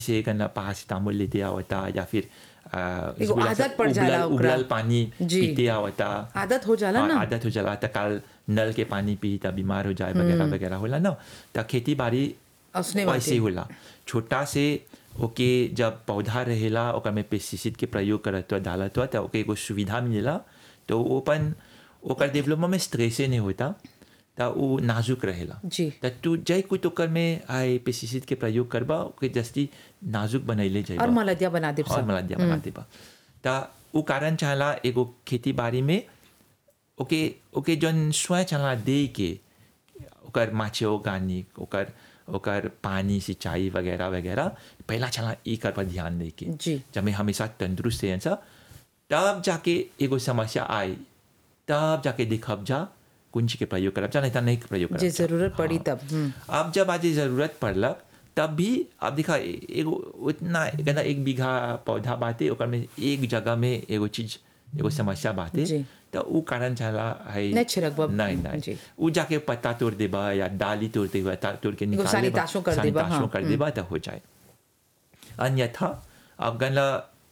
से करना पारासीटामोल लेते आवता या फिर आ, एगो बोला सा आदत पड़ जाला उबलल- ओकरा। उबलल पानी जी। पीते आवता आदत हो जाला हाँ, ना आदत हो जाला त काल नल के पानी पी त बीमार हो जाए वगैरह वगैरह होला ना त खेती बाड़ी असने वैसे बाटे। होला छोटा से ओके जब पौधा रहेला ओकर में पेस्टिसाइड के प्रयोग करत हुआ डालत हुआ त ओके एगो सुविधा मिलेला तो वो अपन ओकर डेवलपमेंट में स्ट्रेसे नहीं होता त वो नाजुक रहेला जी त तू जय कुछ ओकर में आए पेस्टिसाइड के प्रयोग करबा ओके जस्ती नाजुक बनैले जाइबा और मलदिया बना दे और मलदिया बना देबा त उ कारण चाहला एगो खेती बाड़ी में ओके ओके जन स्वयं चाहला दे के ओकर माछे ऑर्गेनिक ओकर ओकर पानी सिंचाई वगैरह वगैरह पहला चाहला ई कर पर ध्यान दे के जी जब मैं हमेशा तंदुरुस्त है सब तब जाके एगो समस्या आई तब जाके देखब जा कुंज के प्रयोग करब जा नहीं तो नहीं प्रयोग करब जे जा। जरूरत पड़ी हाँ। तब हम्म, अब जब आज ये ज़रूरत पड़लक तब भी अब देखा ए- एगो उतना कहना एक बीघा पौधा बाटे ओकर में एक जगह में एगो चीज एगो समस्या बाटे जी। तो उ कारण चाहला है नहीं छिड़कबा। नहीं जी। नहीं उ जाके पत्ता तोड़ देबा या डाली तोड़ देबा ता- तोड़ के निकाल देबा सानिताशो कर देबा, सानिताशो हाँ। कर देबा तो हो जाए अन्यथा अब गनला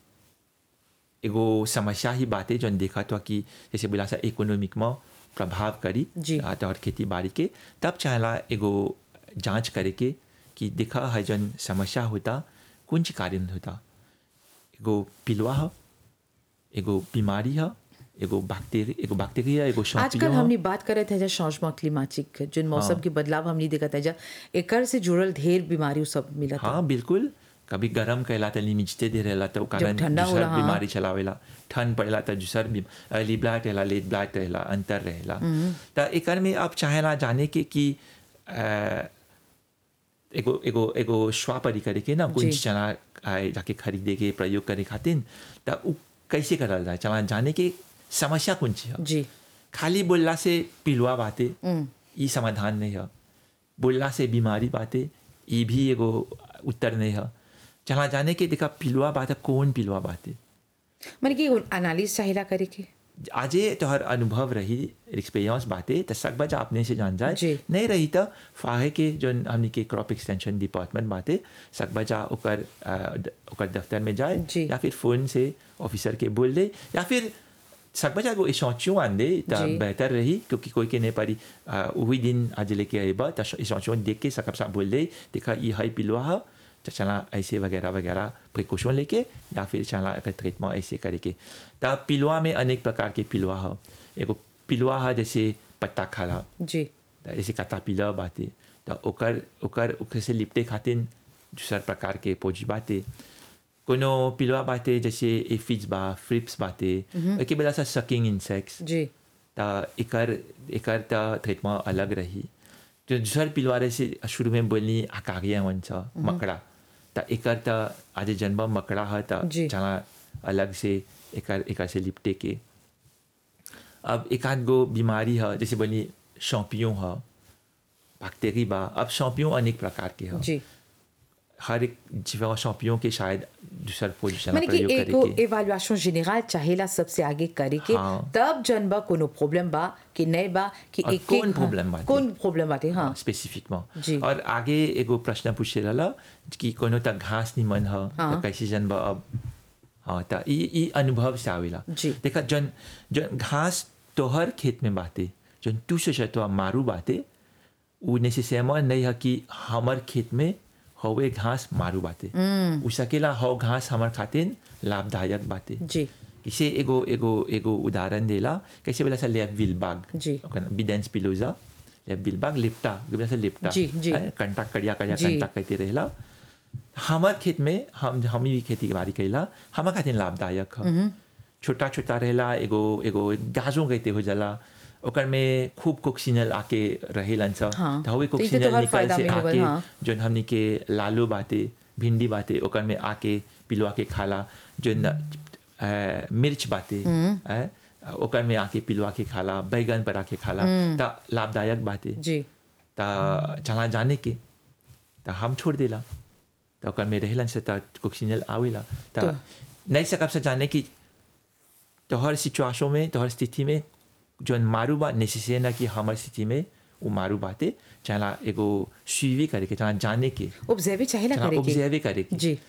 एगो समस्या ही बात है जौन देखा तो कि जैसे बोला सा इकोनॉमिक में प्रभाव करी जी। आ, तो और खेती बाड़ी के तब चाहला एगो जांच करे के कि देखा है जौन समस्या होता कौन ची कारण होता एगो पिलुआ ह एगो बीमारी ह एगो बैक्टीरिया एगो बैक्टीरिया एगो आजकल शॉपियो हमने बात करे थे चौंसमा क्लिमाटिक जिन मौसम के बदलाव हमने देखा था जा एकर से जुड़ल ढेर बीमारी सब मिला था हाँ बिल्कुल कभी गरम कैला तो लिमिजते दे रहेला तो कारण ठंडा दूसर होला, हाँ। बीमारी चलावेला ठंड पड़ेला तो दूसर भी अर्ली ब्लाइट रहेला लेट ब्लाइट रहेला अंतर रहेला तो एकर में आप चाहेला जाने के कि अ, एगो एगो एगो स्वापरी करे के ना कुछ जी। चना आए जाके खरीदे के प्रयोग करे खातिर तो उ कैसे करल जाए चला जाने के समस्या कौन ची है जी खाली बोलला से पिलुआ बाते हम्म, ई समाधान नहीं है बोलला से बीमारी बातें ये भी एगो उत्तर नहीं है चला जाने के देखा पिलुआ बात है कौन पिलुआ बातें माने कि एनालिस चाहिला करे के आजे तोहर अनुभव रही एक्सपीरियंस बातें तो सब बजा अपने से जान जाए जी। नहीं रही तो फाहे के जो हमने के क्रॉप एक्सटेंशन डिपार्टमेंट बातें सब बजा ओकर अ, द- ओकर दफ्तर में जाए जी। या फिर फोन से ऑफिसर के बोल दे या फिर सब बजा को इशौचियों आन दे तो जी। बेहतर रही क्योंकि कोई के नहीं पारी अ, वही दिन आज लेके आएबा तो इशौचियों देख के सकब सा बोल दे देखा ये हाई पिलुआ है तो चला ऐसे वगैरह वगैरह प्रिकॉशन लेके या फिर चला अगर ट्रीटमेंट ऐसे करे के तब पिलुआ में अनेक प्रकार के पिलुआ है एगो पिलुआ है जैसे पत्ता खाला जी त जैसे कतापिला बाते तो ओकर ओकर ओकर से लिपटे खातिर दूसर प्रकार के पोजी बाते कोनो पिलुआ बाते जैसे एफिज बा फ्रिप्स बाते एके बेला सा सकिंग इंसेक्ट्स जी त एकर एकर त ट्रीटमेंट अलग रही जो दूसर पिलुआ रहे से शुरू में बोलनी आकागिया वन्छ मकड़ा त एकर त आज जन्म मकड़ा है त जी। जहाँ अलग से एकर एकर से लिपटे के अब एक आध गो बीमारी है जैसे बोली शौपियों है बैक्टीरिया बा अब शौपियों अनेक प्रकार के है जी हर एक जीवा शौपियों के शायद दूसर पोजिशन माने कि प्रयोग एगो करे के एवाल्युएशन जेनरल चाहेला सबसे आगे करे के हाँ। तब जनबा कोनो प्रॉब्लम बा कि नहीं बा कि और एक कौन problem बाटे? कौन प्रॉब्लम बाटे हाँ स्पेसिफिकमा जी। और आगे एगो प्रश्न पूछे रहला कि कोनो त घास निमन ह हाँ। त कैसे जन बा अब हाँ त ई ई अनुभव से आवेला जी। देखा जन जन घास तोहर खेत में बाते जन तू सोचे तो मारू बाते उ नेसेसरमेंट नहीं है कि हमर खेत में हवे घास मारू बाते उ सकेला हव घास हमर खातिर लाभदायक बाते जी इसे एगो एगो एगो उदाहरण देला कैसे बोला सा लेब विलबाग जी। बिडेंस पिलोजा लेब विलबाग लिप्टा बोला सा लिप्टा जी, जी। हैं, कंटा कड़िया कड़िया जी। कंटा कहते रहेला हमार खेत में हम हम भी खेती बाड़ी कैला हमार खातिर लाभदायक है छोटा छोटा रहेला एगो एगो गाजो कहते हो जाला ओकर में खूब कोक्सिनल आके रहेलन सा हाँ। तो हवे तो ई तो कोक्सिनल तोहर निकल फायदा से में होगल, आके हाँ। जोन हमनी के लालू बाते भिंडी बाते ओकर में आके पिलुआ के खाला जो न, अ, मिर्च बाते अ, ओकर में आके पिलुआ के खाला बैगन पर आके खाला त लाभदायक बाते जी त चला जाने के त हम छोड़ देला त ओकर में रहेलन से त कोक्सिनल आवेला त तो- नहीं सकब से जाने की तोहर सिचुएशन में तोहर स्थिति में जोन मारू बा नेसेसरी ना कि हमार स्थिति में वो मारू बाते चला एगो सुइवी करे के चला जाने के ऑब्जर्व चाहेला चला करे के ऑब्जर्व करे के जी